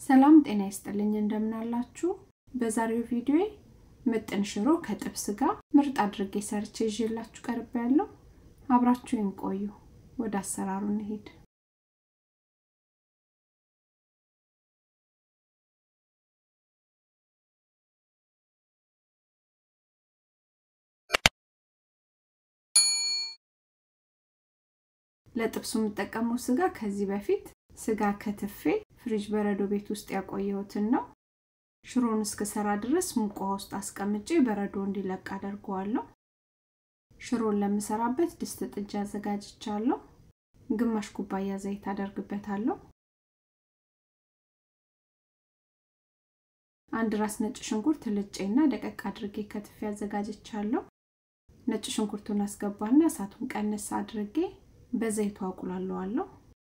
ሰላም ጤና ይስጥልኝ እንደምናላችሁ በዛሬው ቪዲዮ ምጥን ሽሮ ከጥብስ ጋር ምርጥ አድርጌ ሰርቼ ይዤላችሁ ቀርብ ያለው አብራችሁን ቆዩ ወደ አሰራሩ እንሄድ ለጥብሱ የምጠቀመው ስጋ ከዚህ በፊት ስጋ ከትፌ ፍሪጅ በረዶ ቤት ውስጥ ያቆየሁትን ነው ሽሮን እስክሰራ ድረስ ሙቅ ውሃ ውስጥ አስቀምጬ በረዶ እንዲለቅ አደርገዋለሁ ሽሮን ለምሰራበት ድስት ጥጃ አዘጋጅቻለሁ ግማሽ ኩባያ ዘይት አደርግበታለሁ አንድ ራስ ነጭ ሽንኩርት ልጬና ደቀቅ አድርጌ ከትፌ አዘጋጅቻለሁ ነጭ ሽንኩርቱን አስገባና እሳቱን ቀነስ አድርጌ በዘይቱ አቁላለዋለሁ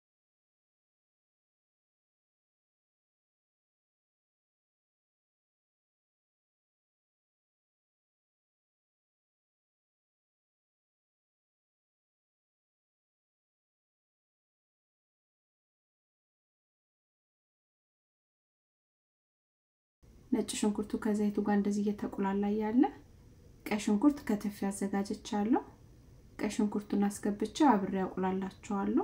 ነጭ ሽንኩርቱ ከዘይቱ ጋር እንደዚህ እየተቆላላ ያለ ቀይ ሽንኩርት ከተፍ ያዘጋጀቻለሁ ቀይ ሽንኩርቱን አስገብቼ አብሬ ያቁላላቸዋለሁ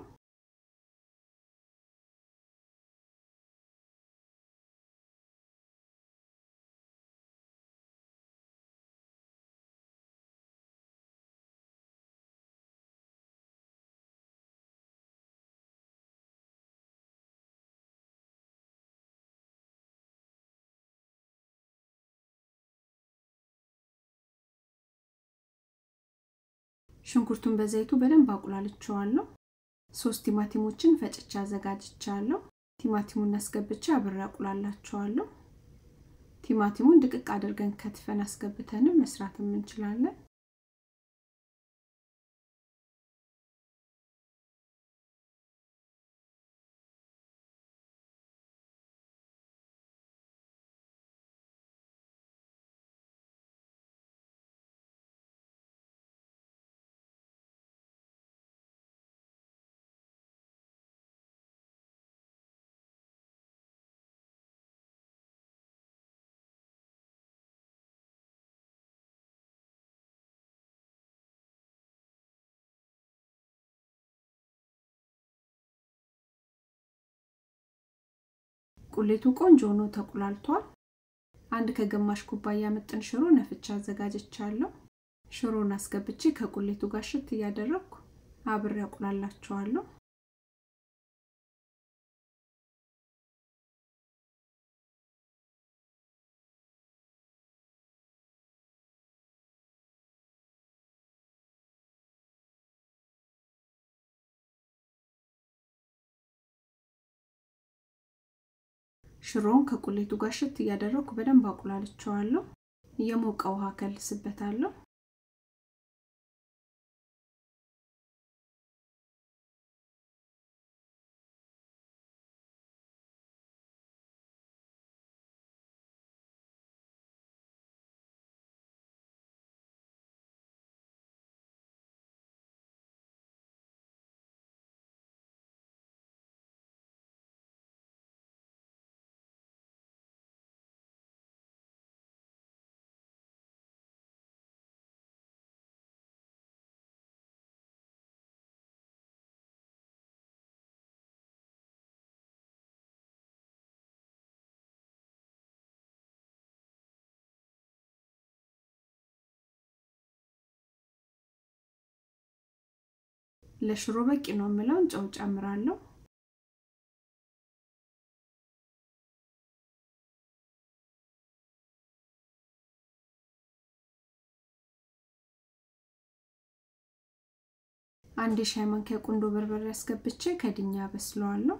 ሽንኩርቱን በዘይቱ በደንብ አቁላልቸዋለሁ ሶስት ቲማቲሞችን ፈጭቼ አዘጋጅቻለሁ ቲማቲሙን አስገብቼ አብሬ አቁላላቸዋለሁ ቲማቲሙን ድቅቅ አድርገን ከትፈን አስገብተንም መስራትም እንችላለን ቁሌቱ ቆንጆ ሆኖ ተቁላልቷል አንድ ከግማሽ ኩባያ ምጥን ሽሮ ነፍቻ አዘጋጅቻለሁ ሽሮን አስገብቼ ከቁሌቱ ጋር ሽት እያደረግኩ አብሬ አቁላላቸዋለሁ ሽሮውን ከቁሌቱ ጋር ሽት እያደረግኩ በደንብ አቁላልቸዋለሁ የሞቀ ውሃ ከልስበታለሁ ለሽሮ በቂ ነው የምለውን ጨው ጨምራለሁ አንድ የሻይ ማንኪያ ቁንዶ በርበሬ አስገብቼ ከድኛ በስለዋለሁ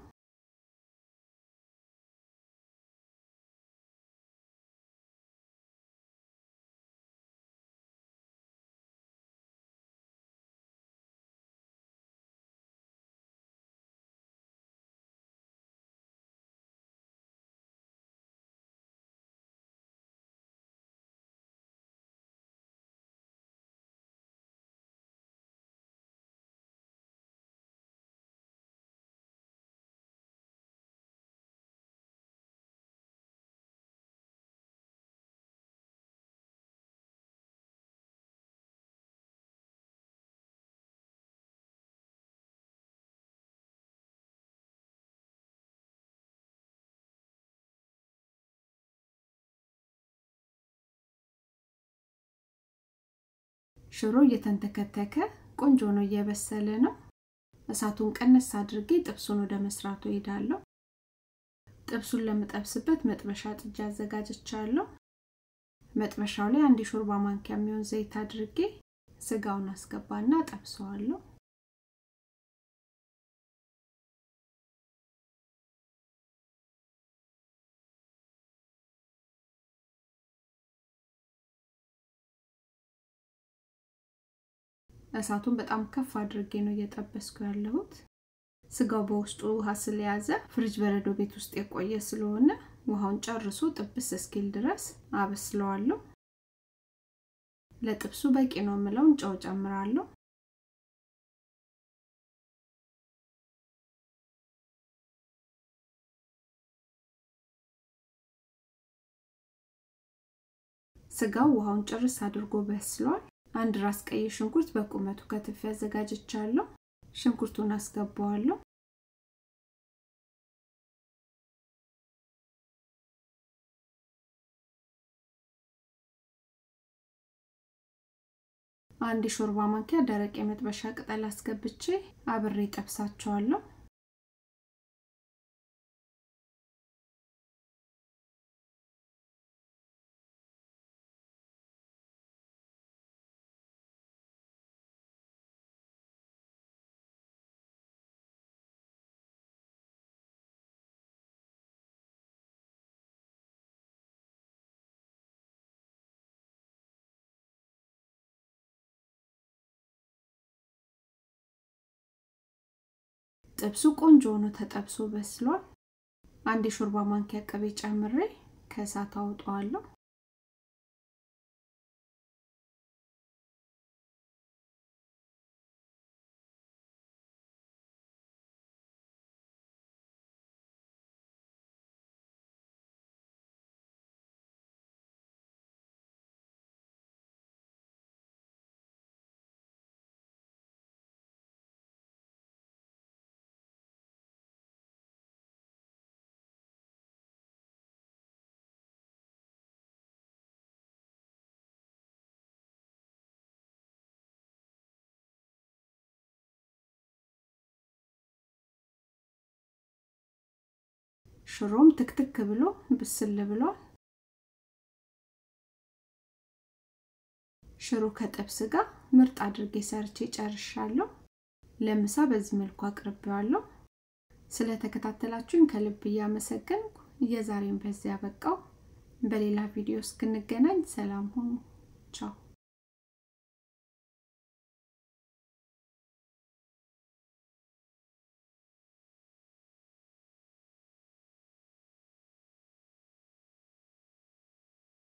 ሽሮ እየተንተከተከ ቆንጆ ነው እየበሰለ ነው እሳቱን ቀነስ አድርጌ ጥብሱን ወደ መስራቱ ሄዳለሁ ጥብሱን ለምጠብስበት መጥበሻ ጥጃ አዘጋጅቻለሁ መጥበሻው ላይ አንድ የሾርባ ማንኪያ የሚሆን ዘይት አድርጌ ስጋውን አስገባና ጠብሰዋለሁ እሳቱን በጣም ከፍ አድርጌ ነው እየጠበስኩ ያለሁት ስጋው በውስጡ ውሃ ስለያዘ ፍሪጅ በረዶ ቤት ውስጥ የቆየ ስለሆነ ውሃውን ጨርሶ ጥብስ እስኪል ድረስ አበስለዋለሁ ለጥብሱ በቂ ነው የምለውን ጨው ጨምራለሁ ስጋው ውሃውን ጭርስ አድርጎ በስሏል አንድ ራስ ቀይ ሽንኩርት በቁመቱ ከትፍ ያዘጋጅቻለሁ ሽንኩርቱን አስገባዋለሁ አንድ የሾርባ ማንኪያ ደረቅ የመጥበሻ ቅጠል አስገብቼ አብሬ ጠብሳቸዋለሁ ጥብሱ ቆንጆ ሆኖ ተጠብሶ በስሏል አንድ የሾርባ ማንኪያ ቅቤ ጨምሬ ከእሳት አውጠዋለሁ ሽሮም ትክትክ ብሎ ብስል ብሏል ሽሮ ከጥብስ ጋር ምርጥ አድርጌ ሰርቼ ጨርሻለሁ ለምሳ በዚህ መልኩ አቅርቤዋለሁ ስለተከታተላችሁኝ ከልብ እያመሰገንኩ የዛሬን በዚያ በቃው በሌላ ቪዲዮ እስክንገናኝ ሰላም ሁኑ ቻው